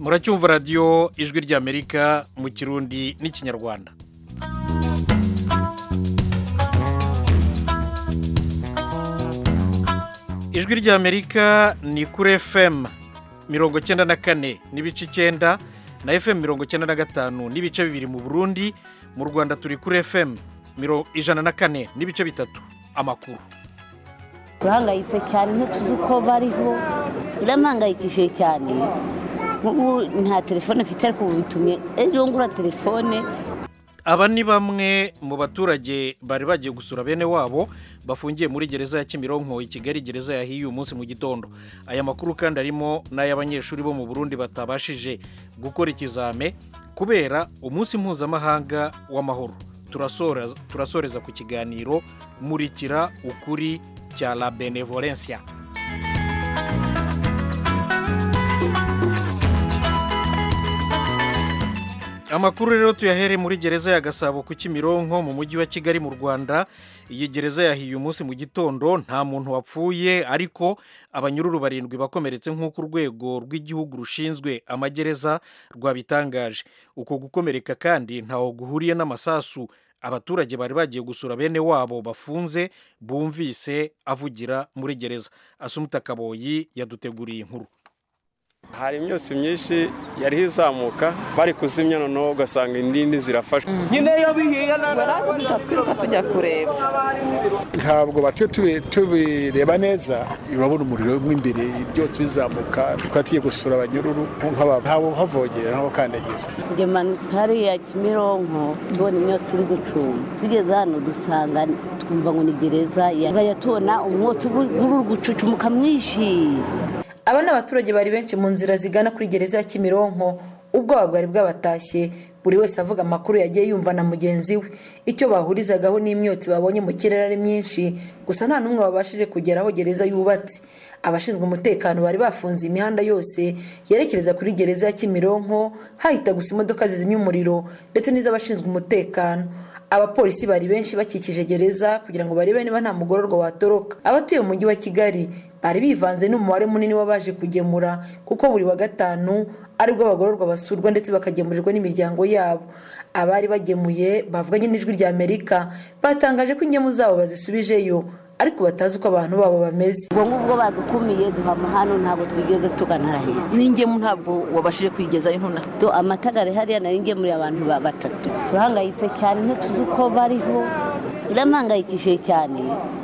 muracyumva radiyo ijwi ry'amerika mu kirundi n'ikinyarwanda ijwi ry'amerika ni kuri fm mirongo icyenda na kane n'ibice icyenda na fm mirongo icyenda na gatanu n'ibice bibiri mu burundi mu rwanda turi kuri fm ijana na kane n'ibice bitatu amakuru turahangayitse cyane ntituzi uko bariho birampangayikishije cyane nk'ubu nta telefone mfite ariko ubu bitumye ejo ngura telefone aba ni bamwe mu baturage bari bagiye gusura bene wabo bafungiye muri gereza ya kimironko i kigali gereza yahiye uyu munsi mu gitondo aya makuru kandi arimo n'ay'abanyeshuri bo mu burundi batabashije gukora ikizame kubera umunsi mpuzamahanga w'amahoro turasoreza ku kiganiro murikira ukuri cya la benevolencia amakuru rero tuyahere muri gereza ya gasabo ku kimironko mu mujyi wa kigali mu rwanda iyi gereza yahiye umunsi mu gitondo nta muntu wapfuye ariko abanyururu barindwi bakomeretse nk'uko urwego rw'igihugu rushinzwe amagereza rwabitangaje uko gukomereka kandi ntaho guhuriye n'amasasu abaturage bari bagiye gusura bene wabo bafunze bumvise avugira muri gereza asumuta kaboyi yaduteguriye inkuru hari imyotsi myinshi yariho izamuka bari kuzimya noneho ugasanga indindi zirafashwe nyine iyo bihiye barabuduka twiruka tujya kureba ntabwo batuye tubireba neza urabona umuriro mo imbere ibyotsi bizamuka tukaba tugiye gusura abanyururu ntawe uhavogera ntawe ukandagira njye manutse hariya kimironko tubona imyotsi iri gucuma tugeze hano dusanga twumva ngo ni gereza yagaya tubona umwotsi uri gucucumuka mwinshi aba ni abaturage bari benshi mu nzira zigana kuri gereza ya kimironko ubwoba bwari bwabatashye buri wese avuga amakuru yagiye yumva na mugenzi we icyo bahurizagaho n'imyotsi babonye mu kirere ari myinshi gusa nta n'umwe wabashije kugera aho gereza yubatse abashinzwe umutekano bari bafunze imihanda yose yerekereza kuri gereza ya kimironko hahita gusa imodoka zizimya umuriro ndetse n'iz'abashinzwe umutekano abapolisi bari benshi bakikije gereza kugira ngo barebe niba nta mugororwa watoroka abatuye mu mujyi wa kigali bari bivanze n'umubare munini w'abaje kugemura kuko buri wa gatanu aribwo abagororwa basurwa ndetse bakagemurirwa n'imiryango yabo abari bagemuye bavuganye n'ijwi rya amerika batangaje ko ingemu zabo bazisubijeyo ariko batazi uko abantu babo bameze ubwo ngubwo badukumiye duhama hano ntabwo twigeze tugana hariya n'ingemu ntabwo wabashije kwigezayo ntuna amatagare hariya nari ngemuriye abantu batatu turahangayitse cyane ntituzi uko bariho birampangayikishije cyane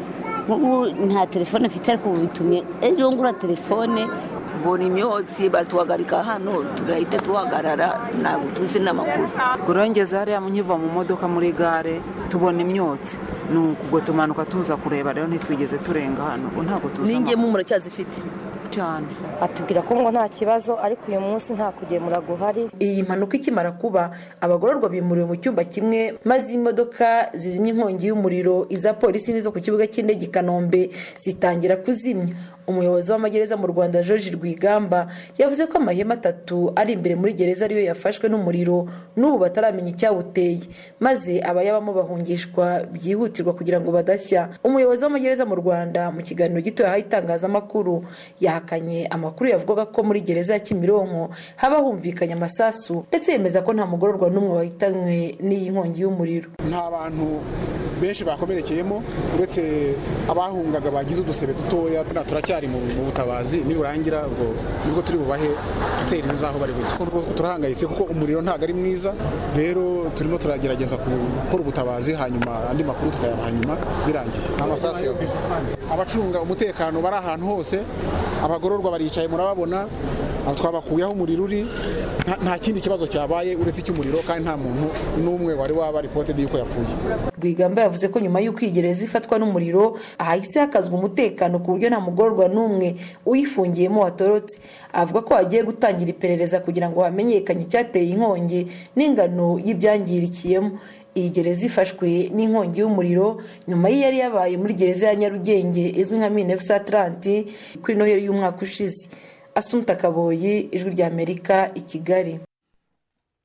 nk'ubu nta telefone mfite ariko ubu bitumye ejo ngura telefone mbona imyotsi batuhagarika hano tugahita tuhagarara ntabwo tuzi n'amakuru kurengeza hariya nkiva mu modoka muri gare tubona imyotsi ni ubwo tumanuka tuza kureba rero ntitwigeze turenga hano ntabwo tuzi n'ingemu muracyazifite cyane atubwira ko ngo nta kibazo ariko uyu munsi nta kugemura guhari iyi mpanuka ikimara kuba abagororwa bimuriwe mu cyumba kimwe maze imodoka zizimya inkongi y'umuriro iza polisi n'izo ku kibuga cy'indege i kanombe zitangira kuzimya umuyobozi w'amagereza mu rwanda george rwigamba yavuze ko amahema atatu ari imbere muri gereza ariyo yafashwe n'umuriro n'ubu bataramenya icyawuteye maze abayabamo bahungishwa byihutirwa kugira ngo badashya umuyobozi w'amagereza mu rwanda mu kiganiro gito yahaye itangazamakuru yahakanye amakuru yavugaga ko muri gereza ya kimironko haba humvikanye amasasu ndetse yemeza ko nta mugororwa n'umwe wahitanywe n'iyi nkongi y'umuriro nta bantu benshi bakomerekeyemo uretse abahungaga bagize udusebe dutoya turacyari mu butabazi niburangira ubwo nibwo turi bubahe dutera z'aho bari bujye turahangayitse kuko umuriro ntabwo ari mwiza rero turimo turagerageza gukora ubutabazi hanyuma andi makuru tukayaha hanyuma birangiye amasasu yavuze abacunga umutekano bari ahantu hose abagororwa baricaye murababona twabakuyeho umuriro uri nta kindi kibazo cyabaye uretse icy'umuriro kandi nta muntu n'umwe wari waba ripotedi y'uko yapfuye rwigamba yavuze ko nyuma y'uko iyi gereza ifatwa n'umuriro ahahise hakazwa umutekano ku buryo nta mugororwa n'umwe uyifungiyemo watorotse avuga ko hagiye gutangira iperereza kugira ngo hamenyekane icyateye inkongi n'ingano y'ibyangirikiyemo iyi gereza ifashwe n'inkongi y'umuriro nyuma y'iyari yabaye muri gereza ya nyarugenge izwi nka minefusi ataranti kuri noheli y'umwaka ushize asumta kaboyi ijwi ry'amerika i kigali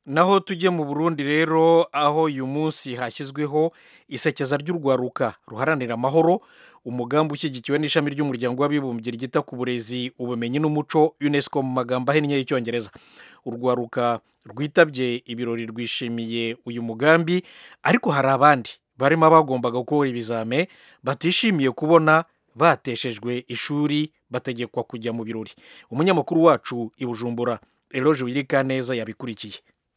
naho tujye mu burundi rero aho uyu munsi hashyizweho isekeza ry'urwaruka ruharanira amahoro umugambi ushyigikiwe n'ishami ry'umuryango w'abibumbye ryita ku burezi ubumenyi n'umuco unesco mu magambo ahinnye y'icyongereza urwaruka rwitabye ibirori rwishimiye uyu mugambi ariko hari abandi barimo abagombaga gukora ibizame batishimiye kubona bateshejwe ishuri bategekwa kujya mu birori umunyamakuru wacu i bujumbura eroje wirika neza yabikurikiye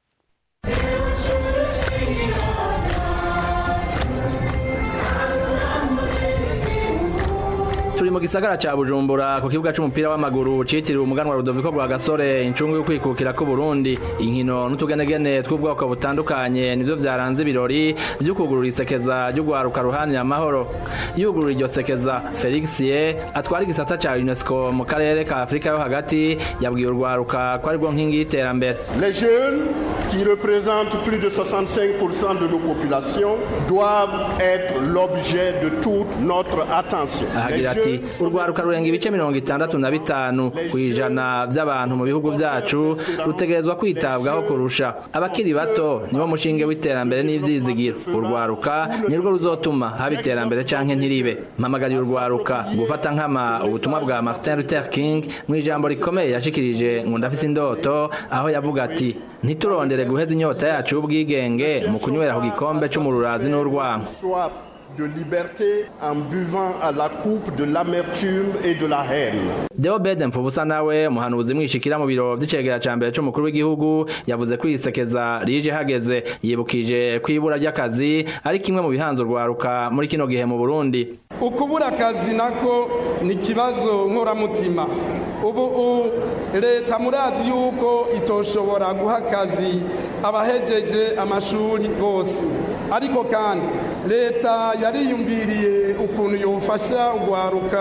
turi mu gisagara ca bujumbura ku kibuga c'umupira w'amaguru citiriwe umuganwa rudoviko rwa gasore incungu y'ukwikukira k'uburundi inkino n'utugenegene tw'ubwoko butandukanye nivyo vyaranze ibirori vy'ukugurura isekeza ry'urwaruka ruhanira amahoro yugurura iryo sekeza felix ye atwara igisata ca unesco mu karere ka afurika yo hagati yabwiye urwaruka ko arirwo nkingi y'iterambere Les jeunes, qui représentent plus de 65% de nos populations, doivent être l'objet de toute notre attention. Les ahagira ati jeunes sont urwaruka rurenga ibice mirongo itandatu na bitanu ku ijana by'abantu mu bihugu byacu rutegerezwa kwitabwaho kurusha abakiri bato nibo mushinge w'iterambere n'ivyizigiro urwaruka nirwo ruzotuma haba iterambere canke ntiribe mpamagariye urwaruka gufata nkama ubutumwa bwa martin luther king mu ijambo rikomeye yashikirije ngo ndafise indoto aho yavuga ati ntiturondere guheza inyota yacu y'ubwigenge mu kunywera ku gikombe c'umururazi n'urwanko soif de liberté en buvant à la coupe de l'amertume et de la haine. Deo Beden Mfubusa nawe muhanuzi mwishikira mu biro vy'icegera ca mbere c'umukuru w'igihugu yavuze ko isekeza rije hageze yibukije kwibura ry'akazi ari kimwe mu bihanze urwaruka muri kino gihe mu Burundi ukubura akazi nako ni ikibazo nkoramutima ubu u- leta murazi yuko itoshobora guha akazi abahejeje amashuri bose ariko kandi leta yariyumviriye ukuntu yofasha urwaruka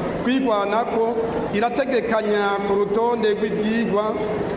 kwigwanako irategekanya ku rutonde rw'ibyigwa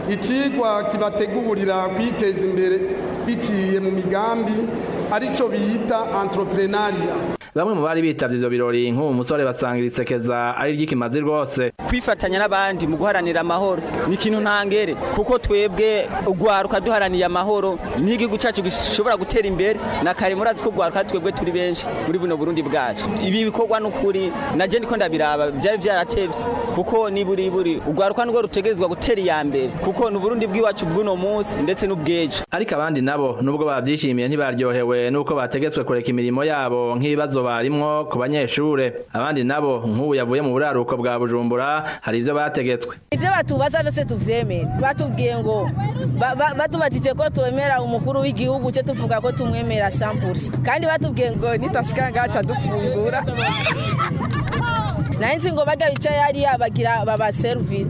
icigwa kibategurira kwiteza imbere biciye mu migambi arico bita entrepreneuria bamwe mu bari bitavye ivyo birori nk'ubu musore basanga iri sekeza ari ry'ikimazi rwose kwifatanya n'abandi mu guharanira amahoro ni ikintu ntangere kuko twebwe urwaruka duharaniye amahoro n'igihugu cyacu gishobora gutera imbere na kare murazi ko urwaruka ari twebwe turi benshi muri buno burundi bwacu ibi bikorwa n'ukuri naje ndiko ndabiraba byari byaratevye kuko ni buri buri urwaruka nirwo rutegerezwa gutera iya mbere kuko ni uburundi bw'iwacu bw'uno munsi ndetse n'ubw'ejo ariko abandi nabo nubwo bavyishimiye ntibaryohewe nuko bategetswe kureka imirimo yabo nk'ibibazo barimwo ku banyeshure abandi nabo nk'ubu yavuye mu buraruko bwa bujumbura hari ivyo bategetswe ibyo batubaza byose tuvyemere batubwiye ngo ba- ba- batubajije ko twemera umukuru w'igihugu cye tuvuga ko tumwemera sampulsi kandi batubwiye ngo nitashika ngaca dufungura naye nzi ngo bajya bicaye hariya bagira babaserivire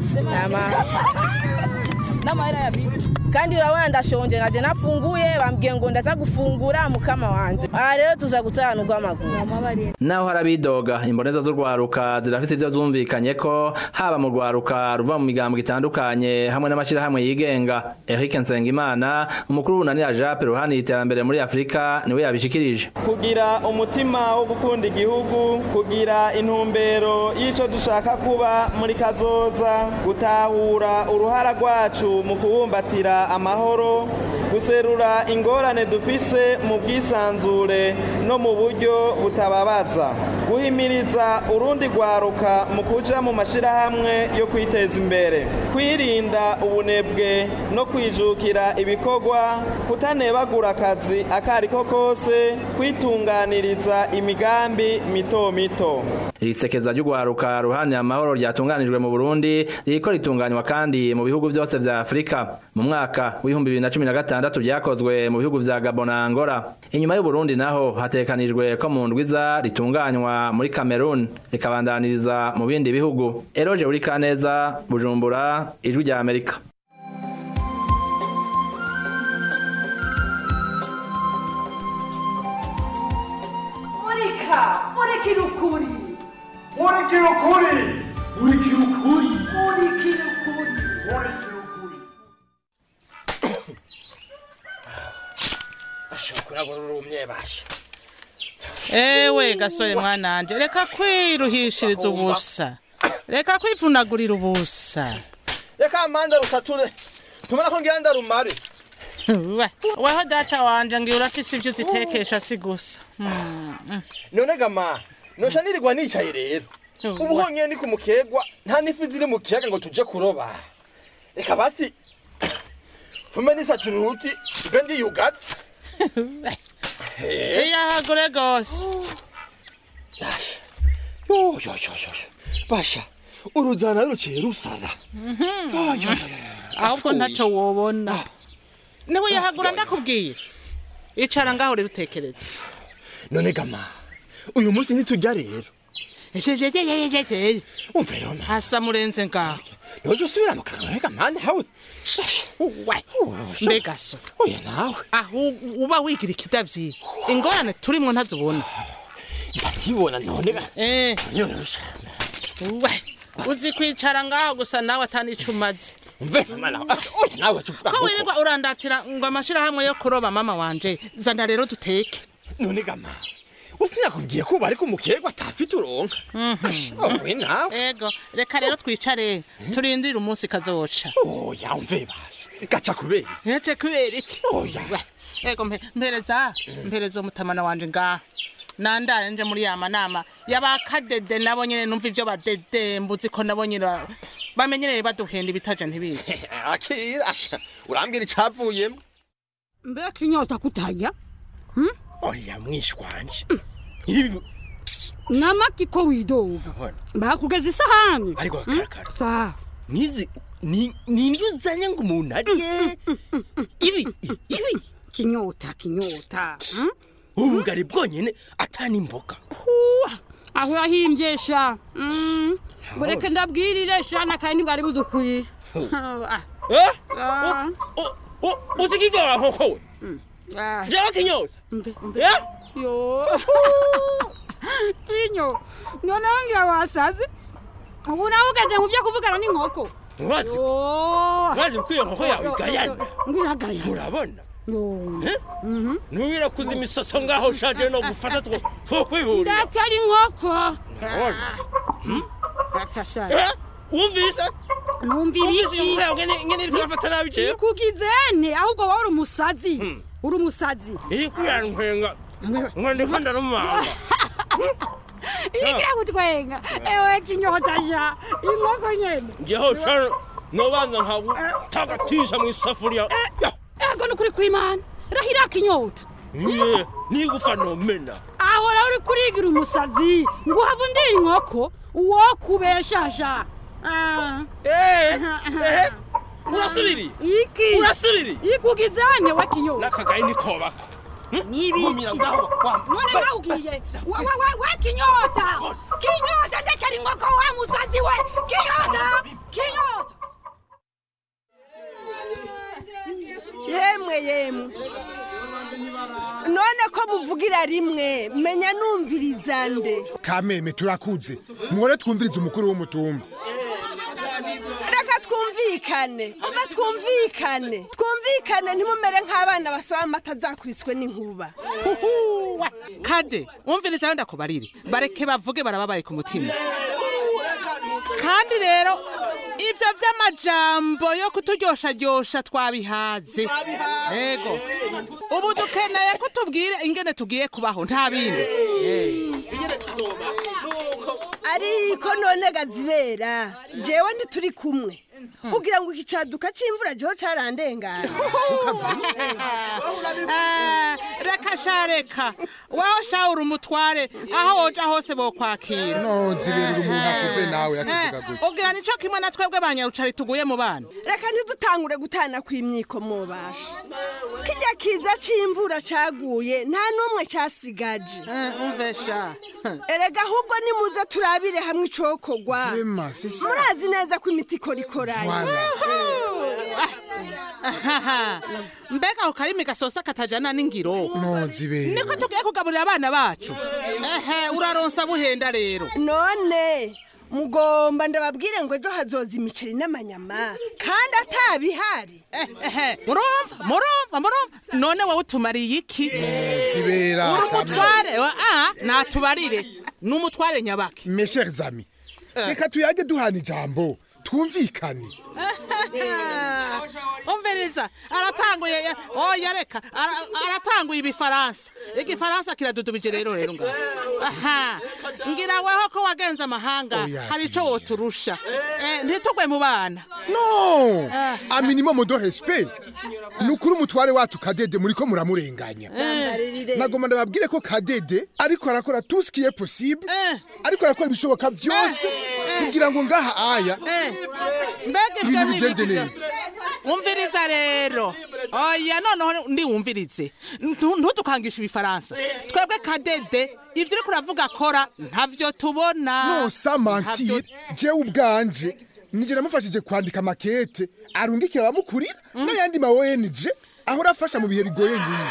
n'amahera ya bisi kandi urabona ndashonje naje nafunguye bambwiye ngo ndaza gufungura mukama wanje aha rero tuza gutahana urw'amaguru naho hari abidoga imboneza z'urwaruka zirafise ivyo zumvikanye ko haba mu rwaruka ruva mu migambo itandukanye hamwe n'amashirahamwe yigenga Eric Nsengimana umukuru w'unanira Jape ruhani iterambere muri Afrika niwe yabishikirije kugira umutima wo gukunda igihugu kugira intumbero y'ico dushaka kuba muri kazoza gutahura uruhara rwacu mu kubumbatira amahoro guserura ingorane dufise mu bwisanzure no mu buryo butababaza guhimiriza urundi rwaruka mu kuja mu mashirahamwe yo kwiteza imbere kwirinda ubunebwe no kwijukira ibikorwa kutanebagura akazi akariko kose kwitunganiriza imigambi mito mito iri sekeza ry'urwaruka ruhani amahoro ryatunganijwe mu Burundi ririko ritunganywa kandi mu bihugu byose vya Afrika mu mwaka w'ibihumbi bibiri na cumi na gatandatu ryakozwe mu bihugu vya Gabon na Angola inyuma y'u Burundi naho hatekanijwe ko mu ndwiza ritunganywa muri Cameroon rikabandaniriza mu bindi bihugu Eroje uri kaneza Bujumbura ijwi rya Amerika murika murikira ukuri murikira ukuri murikira ukuri murikira ukuri kurabona urumye basha ewe gasore mwananje reka kwiruhishiriza ubusa reka kwivunagurira ubusa reka amanda rusature ntubona ko ngira ndarumare we weho data wanje ngira urafise ivyo uzitekesha si gusa Mm, mm. none gama nosha nirirwa nicaye rero ubu honyine ni ku mukegwa nta n'ifi ziri mu kiyaga ngo tuje kuroba reka basi fume nisatura uruti mbe ndiyugatse iyahagure gose yoyoyoyo basha uruzana ruciye rusara ahubwo ntaco wobona niwe yahagura ndakubwira icara ngaho rero utekereze none gama uyu munsi ntitujya rero umve rero ma hasa murenze ngaho noje usubira mu kanwa reka mande hawe mbega so oya nawe aho uba wigira ikidavyi ingorane turimwo ntazibona ndazibona none ga eh nyorosha we uzi kwicara ngaho gusa nawe atanico umaze umve mama nawe oya nawe cuvuga ko wirirwa urandatira ngo amashirahamwe yo kuroba mama wanje zana rero duteke none gama usinakubwiye ko bari ku mukegwa atafite uronka owe nawe ego reka rero twicare turindire umunsi kazoca oya umve basha gaca kubera yaje kubera iki oya ego mpe- mpereza mpereza uwo mutamana wanje ngaha nandare nje muri ya manama y'abakadede nabo nyene numva ivyo badede mbuzi ko nabo nyene ba- bamenyereye baduhenda ibitaja ntibizi akira asha urambwira icavuyemo mbega kinyota kutajya oya mwishwanje ibi namaki ko widoga bakugeza isahani ariko karakara sa nizi ni nindyo uzanye ngo umuntu arye ibi ibi kinyota kinyota hmm? ubu bwari bwonyene atani imboga Huwa, aho yahimbye Mm, bureke ndabwirire shana kandi ntibwari budukwiye Ah, eh ah, uzikiga nkoko we ah. jewe kinyoza Mbe, mbe. eh yo kinyo noneho ngira wasaze ubu nawe ugeze mu byo kuvugana n'inkoko Urazi- Yo. urazi ko iyo nkoko yawe Yo, yo, igayana yo, ngiragayana murabona Yo. Eh? nubira kuza imisoso ngaho ushaje no gufata two two kwihurira ndake ari inkoko Urabona? Rakasha. Eh? wumvise numvira Wumvise iyo iki nkoko yawe ngene ngene iriko irafata nabi jewe ikugizene ahubwo wowe uri umusazi uri umusazi iri kuyantwenga ngo ndiko ndarumanga igira gutwenga ewe kinyota ja inkoko nyene jeho cano nobanza nkagutagatisha mu isafuriya ego nukuri kwimana rahira kinyota Iye, nigufa nomena aho rero uri kurigira umusazi ngo uhava undira inkoko uwo kubeshasha Ah. ehe urasubiri iki urasubiri ikugizane wa kinyota nakagaye nikobako nibiki none nawugiye wa wa wa wa kinyota kinyota ndekera inkoko wa musazi we kinyota kinyota yemwe yemwe none ko muvugira rimwe menya numviriza nde kameme turakuze muhore twumvirize umukuru w'umutumba reka twumvikane umve twumvikane twumvikane ntimumere nk'abana basaba amata azakubiswe n'inkuba kade wumviriza aho ndakubarire bareke bavuge barababaye ku mutima kandi rero ibyo by'amajambo yo kuturyoshajyosha twabihaze ego ubu dukeneye ko tubwire ingene tugiye kubaho nta bindi ariko none gazibera jewe ntituri kumwe ugira ngo iki caduka c'imvura jeho carandengana Eh, reka sha reka waho shawura umutware aho woja hose bokwakira nozibera umuntu akuze nawe yakivuga Eh, gutya ugira nico kimwe na twebwe banyarucari tuguye mu bana reka ntidutangure gutana kw'imyiko mubasha kijya kiza c'imvura caguye nta n'umwe casigaje umvesha erega ahubwo nimuze turabire hamwe icokogwa Vraiment, c'est ça. murazi neza ko imiti ikora ikoranye Ahaha. mbega ako karimi gasosa katajana n'ingiro nozibera niko tugiye kugaburira abana bacu ehe uraronsa buhenda rero none mugomba ndababwire ngo ejo hazoza imiceri n'amanyama kandi atabihari ehe murumva murumva murumva none wowe utumariye iki zibera uri umutware wa- ah natubarire ni umutware nyabaki mes chers amis reka tuyage duhana ijambo twumvikane umviriza aratanguye ya- oya reka ara- aratanguye ibifaransa igifaransa kiradudubije rero rero ngaho aha ngira weho ko wagenze amahanga Oya, hari ico woturusha Eh, ntitugwe mu bana no a minimum de respect ni ukuri umutware wacu kadede muri ko muramurenganya nagomba ndababwire ko kadede ariko arakora tout ce qui est possible ariko arakora ibishoboka byose kugira ngo ngaha aya mbega ibyo ibintu ni bigende ibiki? neza umviriza rero oya noneho ndiwumvirize Ntu- ntudukangishe ibifaransa twebwe kadede ibyo uriko uravuga akora ntavyo tubona no samantire jewe ubwanje nije namufashije kwandika makete arungikira abamukurira n'ayandi ma ONG ahora afasha mu bihe bigoye nyine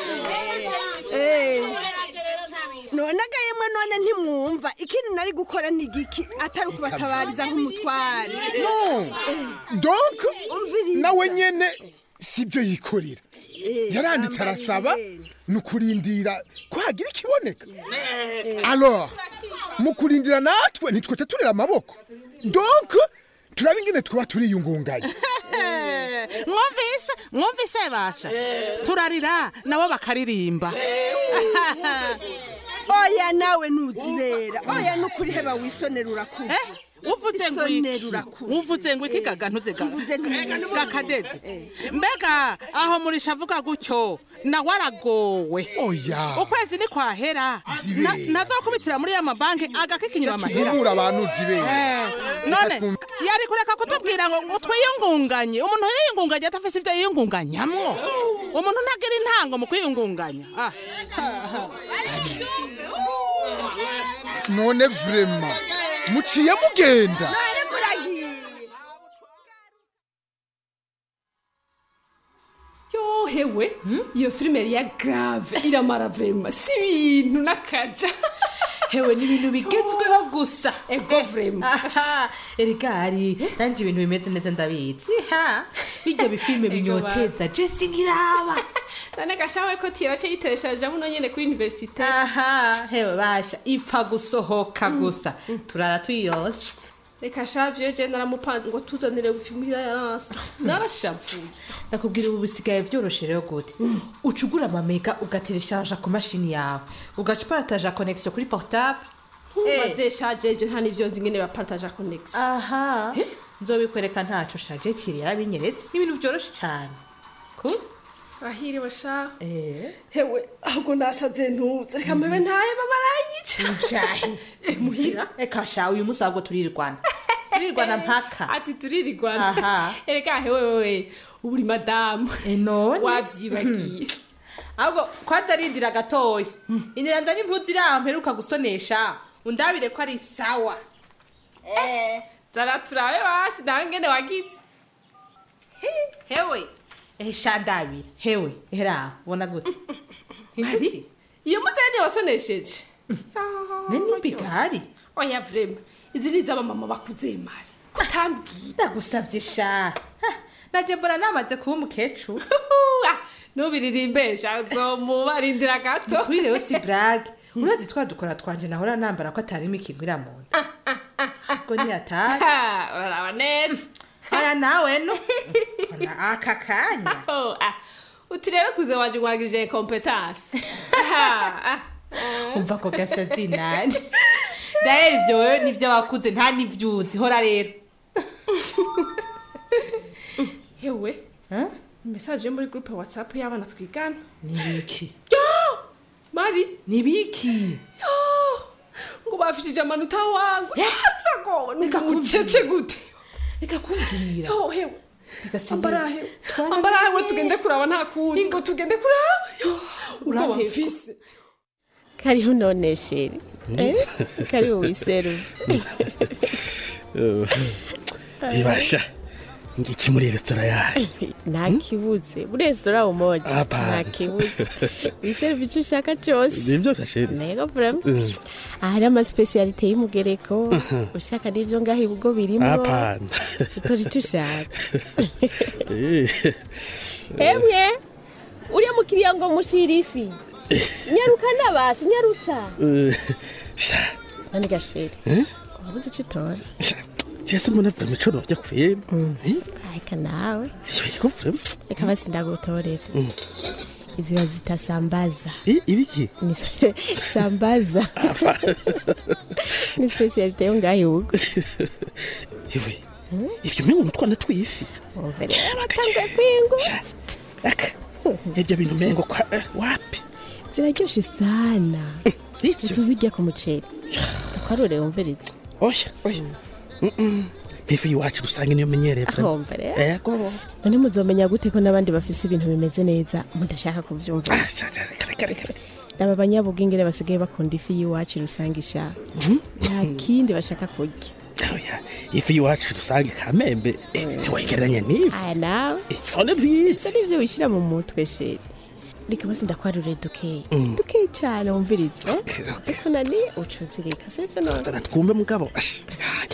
none agayemwe none ntimwumva ikindi nari gukora ni igiki atari ukubatabariza nk'umutware no donc nawe nyene sibyo yikorera yaranditse arasaba ni ukurindira ko hagira ikiboneka alors mu kurindira natwe ntitwete turera amaboko donc turaba ingene twaba turiyungunganya mwumvise mwumvise basha turarira nabo bakaririmba oya nawe ntuzibera oya nukuri heba wisonera urakuze uvuze ngo iki uvuze ngo iki gaga ntuze gaga kadede mbega aho murisha avuga gutyo nawe aragowe oya ukwezi ni kwahera Zibera. Na- nazokubitira muri ya mabanki agakikinyura amahera Tumura abantu zibera Eh, none yari kureka kutubwira ngo ngo twiyungunganye umuntu yiyungunganye atafise ibyo yiyungunganyamwo umuntu ntagira intango mu kwiyungunganya Ah. none vraiment muciye mugenda yohewe iyo filime yari ya grave iramara vrema si ibintu n'akaja hewe ni ibintu bigezweho gusa ego vrema Aha, erigari nanje ibintu bimeze neza ndabizi ha bijya bifilme binyoteza jesi nkiraba none gashawe ko tirace yiteresheje muno nyene kuri universite aha hewe basha ipfa gusohoka gusa turara tuyose reka shavye je naramupanze ngo tuzanire gufilmira yarasi narashavuye ndakubwira ubu bisigaye vyoroshe rero gute uca ugura amamega ugatereshaja ku mashini yawe ugaca uparataja connexion kuri portable ntubaze shaje je nta n'ivyo nzi ngene bapartaja connexion aha nzobikwereka ntaco shaje tiri yarabinyeretse n'ibintu vyoroshe cane cool ahiriwe sha eh hewe ahubwo nasaze ntuze reka mpebe ntaye bamaranyica ujahe muhira eka sha uyu musi ahubwo turirirwana turirirwana mpaka ati turirirwana Aha. ereka hewe wewe ubu uri madamu none wavyibagiye ahubwo kwanza arindira gatoya indira nza n'impuzu iri aho mperuka gusonesha undabire ko ari sawa zara turabe basi nawe ngene wagize hewe ehe sha ndabira hewe ehera ubona gute Mari, iyo moteri niyo wasonesheje nini bigari oya vrema izi ni iz'abamama bakuze mari kutambwira ndagusavye sha Ha, naje mbona namaze kuba umukecuru nubiririmbesha uzomubarindira gato kuri rero si brage urazi twa dukora twanje nahora nambara ko atarimo ikingwira mu nda ubwo ntiyatari uraraba neza aya nawe no Mbona aka kanya Oh, ah, uti rero kuze wanje ngwagije kompetansi umva ko gasazi nani dahera ibyo wewe nibyo wakuze nta n'ibyo uzi hora rero hewe mesaje yo muri groupe whatsapp y'abana twigana nibiki mari nibiki ngo bafishije amanota wangu turagowe nugucece gute reka kubwira yo hewe Bigasinzira. ambara hewe ambara hewe tugende kuraba nta kundi ngo tugende kuraba Yo, ubwoba Uraheba. mfise kariho none sheri Eh, kariho wiseru bibasha ngiki muri resitora yayo nta kibuze muri resitora umoja Hapana. nta kibuze wiseru icyo ushaka cyose nibyo kasheri ntego vrema Mm. ahari amasipesiyalite y'umugereko ushaka n'ibyo ngaho ibigo birimo Hapana. utora icyo ushaka Eh. emwe uriya mukiriya ngo mushira ifi nyaruka nabasha nyarutsa Eh, sha nani gasheri Eh? wabuze icyo utora jese mbona vure mico nojya kwera ariko nawe yego vure reka basi ndagutorera izi bazita sambaza ibiki ni spe- sambaza ni specialite yo ngaho ibugo yewe ivyo mengo nutwana twifi mbere batanguye kwingu ivyo bintu mengo kwa eh, wapi ziraryoshe sana tuzirya ku muceri twarure wumviriza oya oya ifi iwacu rusange niyo menyereye vure aho mbere yego none muzomenya gute ko n'abandi bafise ibintu bimeze neza mudashaka kuvyumva aba banyabugingere basigaye bakunda ifi y'iwacu rusanga ishaka nta kindi bashaka kurya ifi iwacu rusange kamembe eh, ntiwayigereranya n'ibi aya nawe none rwiza ivyo nivyo wishira mu mutwe sheri reka basi ndakwarure dukeyi Mm. dukeyi cane wumviriza eh? ariko nani ucuzirika sivyo none zana twumve mugabo Ash.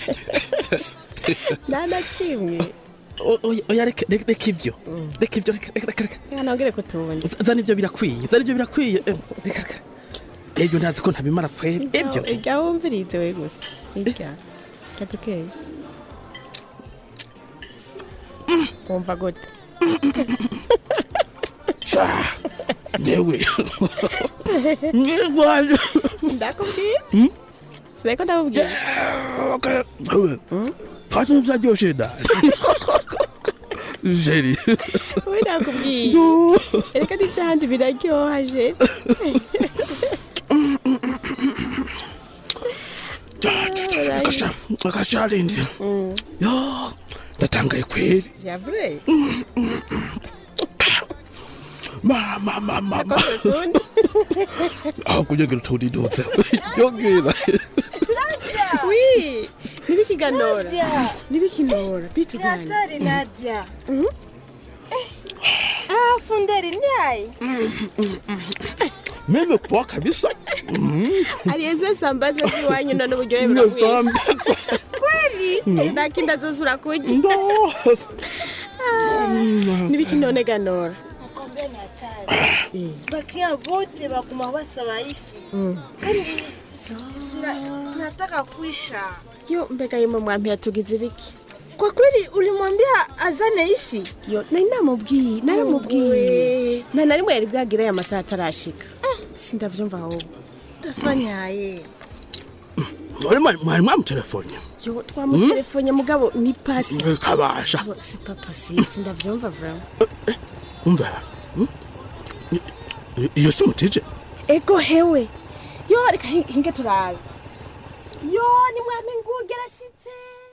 nta na kimwe O- oya oya reka reka- reka ivyo reka ivyo reka reka reka reka reka nongere ko tuwundi zana ivyo birakwiye zana ivyo birakwiye eh, reka reka ivyo ntazi ko ntabimara kwera ivyo irya wumvirize we gusa irya rya dukeyi wumva gute yewe mwigwaje ndakubwira siko ndakubwira wewe twati nzaryoshe da jeri we nakubwiye reka n'ivyahandi biraryoha je akasharindi yo ndatangaye kweri vyavure mama mama mama aho kunyegera utundi dutse yongera wi nibikiganora nibikinora bitugani Daktari Nadia. Ah, funderi nyai. mimi poa kabisa alieze sambaza ziwanyu none uburyohe buragwisha Kweli? ndakinda zose urakurya nibikinone ganora Nakwambia ni hatari. Bakia wote bakuma basaba ifi. Kandi zina- zinataka kuisha. yo mbega yimwe mwampi yatugize ibiki Kwa kweli ulimwambia azane ifi? yo nari namubwiye naramubwiye nta na rimwe yari bwagire aya masaha atarashika sindavyumva ahubwo Tafanyaye. mwari mwari- mwari mwamutelefone yo twamutelefone mugabo ni pasi kabasha Yo, c'est pas possible sindavyumva vraiment umva hmm? I- i- iyo si mutije ego hewe yo reka hi- hinge turabe yo ni mwami nguge arashitse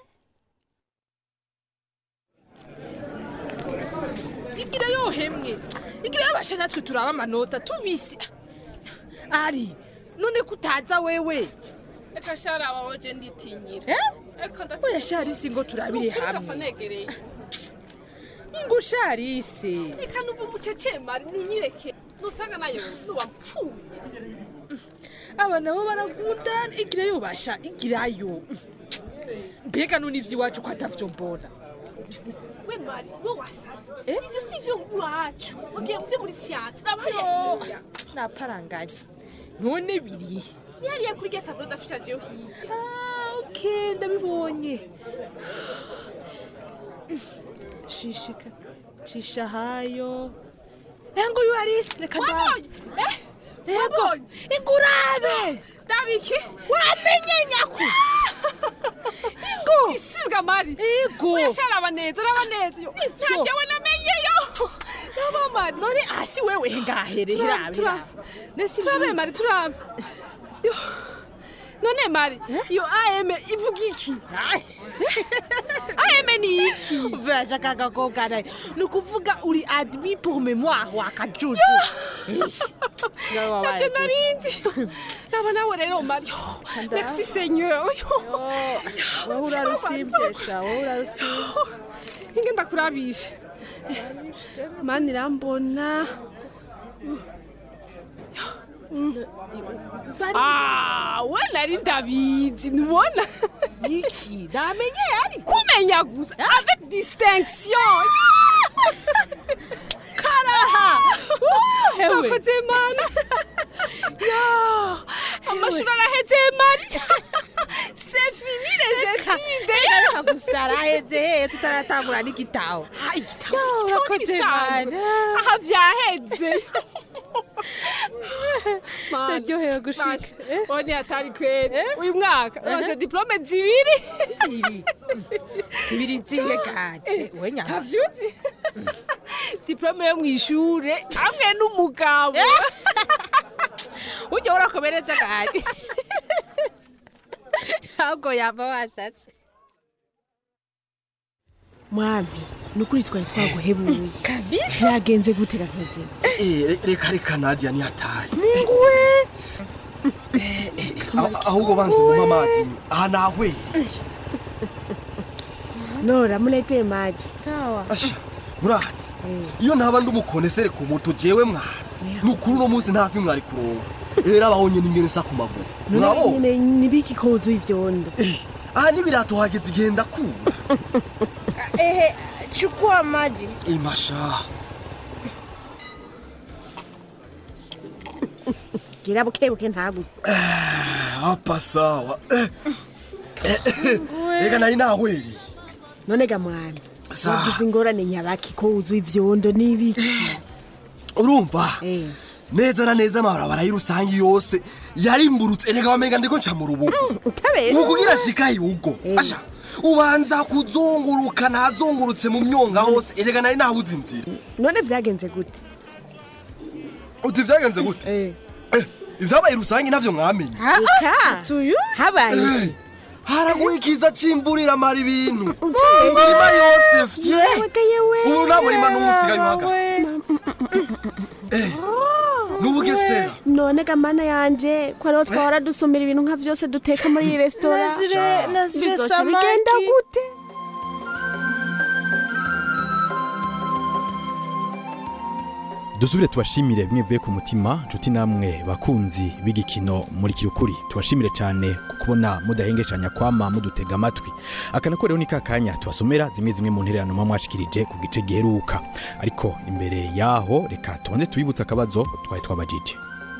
igira yohemwe igira yabasha natwe turaba amanota tubisi ari none kutaza wewe reka shara wawe je nditinyira Eh? reka ndatinya oya sharisi ngo turabire Ukuri hamwe gapfa negereye ingo sharise reka numva umucecemari nunyireke nusanga nayo nuwapfuye aba nabo baragundana igira yobasha igirayo mbega none ivy'iwacu ko atavyo mbona we mari we wasaze ivyo si vyo iwacu ugiye muvyo muri siyansi nabahariye hirya naparanganye none birihe ni hariya kuri rya taburo dafishajeyo hirya okay ndabibonye shishika cisha hayo engo yuarisi reka nda wabonye eh wabonye ingurabe dabiki wamenye nyaku ingo isubwa mari Ego. oya shara abaneza arabaneza yo Nivyo. ntajewe namenyeyo yaba mari none asi wewe ngahere Turabe, hirabe turabe. turabe mari turabe Yo. none mari iyo am ivuga iki am ni iki uvaja kagakobwa naye ni ukuvuga uri admis pour mémoire wakajuju navyo narindi raba nawe rero mari Yo, merci seigneur Yo. wowe urarusimbesha wowe urarusimbye inge ndakurabisha mani irambona Ah, we nari ndabizi ntubona iki namenye yari kumenya gusa avec distinction karaha hewe akoze mana yo amashuri araheze mari c'est fini les études byaheze he tutaratangura n'igitaho igitabo urakoze n'ibisanzwe. Mana. aha byaheze ndaryohewe gushika one atari kweri uyu mwaka urose diplome zibiri zibiri zihe kanje we nyama ntavyuzi diplome yo mu ishure hamwe n'umugabo ujya urakomereza kanje ahubwo yava wasatse mwami ni ukuri twari twaguhebuye byagenze gute gakazima Eh, re- reka reka nadia ni hatari munguwe Ah- ahubwo banze mumpa amazi aha nahwere nora muleteye maji sawa asha murazi iyo ntaba ndi umukonesere ku moto jewe mwana ni ukuri uno munsi nta fi mwari kuronka era abahonye n'ingene nsa ku maguru murabo nyine nibiki ko wuzuye ivyondo aha n'ibirato hageze igihe ndakura ehe chukua maji imasha gira bukebuke ntabwo hapa sawa Eh, eh, eh, reka nari nahwereye none ga mwami Sawa. wagize ingorane nyabaki ko wuzuye ivyondo n'ibiki urumva neza na neza amabarabara y'irusangi yose yarimburutse reka wamenga ndiko nca mu rubugo utabesha ukugira shika ibugo asha ubanza kuzunguruka ntazungurutse mu myonga hose erega nari nabuze inzira none vyagenze gute uti vyagenze gute Eh, ivyabaye rusange navyo mwamenye eka tuyu habaye haraguye ikiza c'imvura iramara ibintu imirima yose fye ubu nta murima n'umwe usigaye uhagaze Eh, n'ubugesera none ga mana yanje ko ariho twahora dusumira ibintu nka vyose duteka muri iyi resitora Nazire- nazire Bizoca samaki. bigenda gute dusubire tubashimire mwivuye ku mutima nshuti namwe bakunzi b'igikino muri kirukuri tubashimire cyane ku kubona mudahengeshanya kwama mudutega amatwi aka nako rero ni ka kanya tubasomera zimwe zimwe mu ntererano muba mwashikirije ku gice giheruka ariko imbere yaho reka tubanze tubibutse akabazo twari twabajije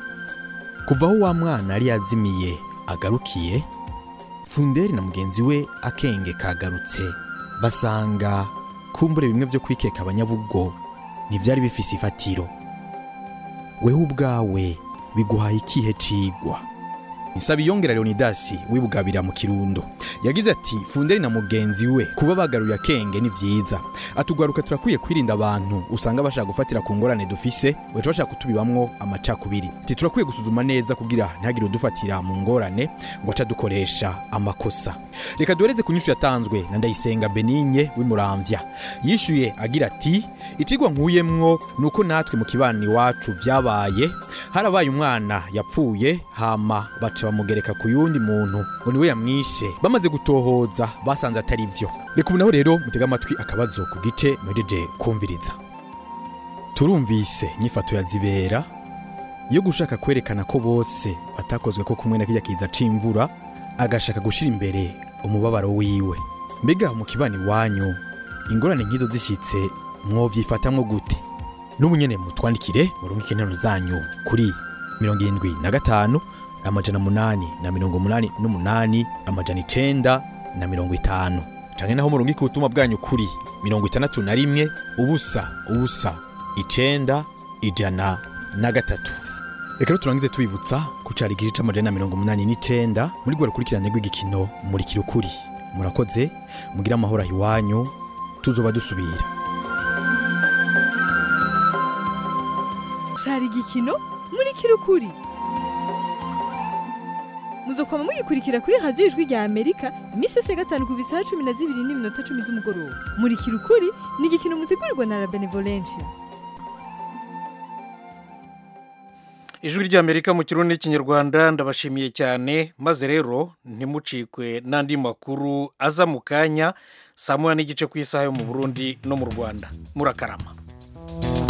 kuva aho wa mwana yari yazimiye agarukiye funderi na mugenzi we akenge kagarutse basanga kumbure bimwe byo kwikeka abanyabugo ntibyari bifise ifatiro wewe ubwawe biguhaye ikihe cigwa nsabiyongera leonidasi wibugabira mu kirundo yagize ati funderi na mugenzi we kuba bagaruye akenge ni vyiza atugaruka turakwiye kwirinda abantu usanga bashaka gufatira ku ngorane dufise baca bashaka kutubibamwo amacakubiri ati turakwiye gusuzuma neza kugira ntihagire udufatira mu ngorane ngo aca dukoresha amakosa reka duhereze ku nyishu yatanzwe na ndayisenga benigne w'imuramvya yishuye agira ati icigwa nkuyemwo ni uko natwe mu kibani iwacu vyabaye harabaye umwana yapfuye hama baca bamugereka ku yundi muntu ngo niwe yamwishe bamaze gutohoza basanze atari vyo reka ubu naho rero mutega amatwi akabazo ku gice muhejeje kumviriza turumvise nyifato ya zibera yo gushaka kwerekana ko bose batakozwe ko kumwe na kirya kiza c'imvura agashaka gushira imbere umubabaro wiwe mbega mu kibani wanyu ingorane nk'izo zishitse mwovyifatamwo gute n'ubu nyene mutwandikire murungike interano zanyu kuri mirongo irindwi na gatanu amajana munani na mirongo munani n'umunani amajana icenda na mirongo itanu canke naho murungike ubutumwa bwanyu kuri mirongo itandatu na rimwe ubusa ubusa icenda ijana na gatatu reka rero turangize tubibutsa ko cari igice c'amajana na mirongo munani n'icenda muri rwa rukurikirane rw'igikino muri kirukuri murakoze mugire amahoro aho iwanyu tuzoba dusubira cari igikino muri kirukuri muzokoma mugikurikira kuri radiyo ijwi rya amerika iminsi yose ya gatanu ku bisaha cumi na zibiri n'iminota cumi z'umugoroba muri kirukuri ni igikino mutegurirwa na la benevolencia ijwi ry'amerika mu kirundi n'ikinyarwanda ndabashimiye cyane maze rero ntimucikwe n'andi makuru aza mu kanya saa moya n'igice ku isaha yo mu burundi no mu rwanda murakarama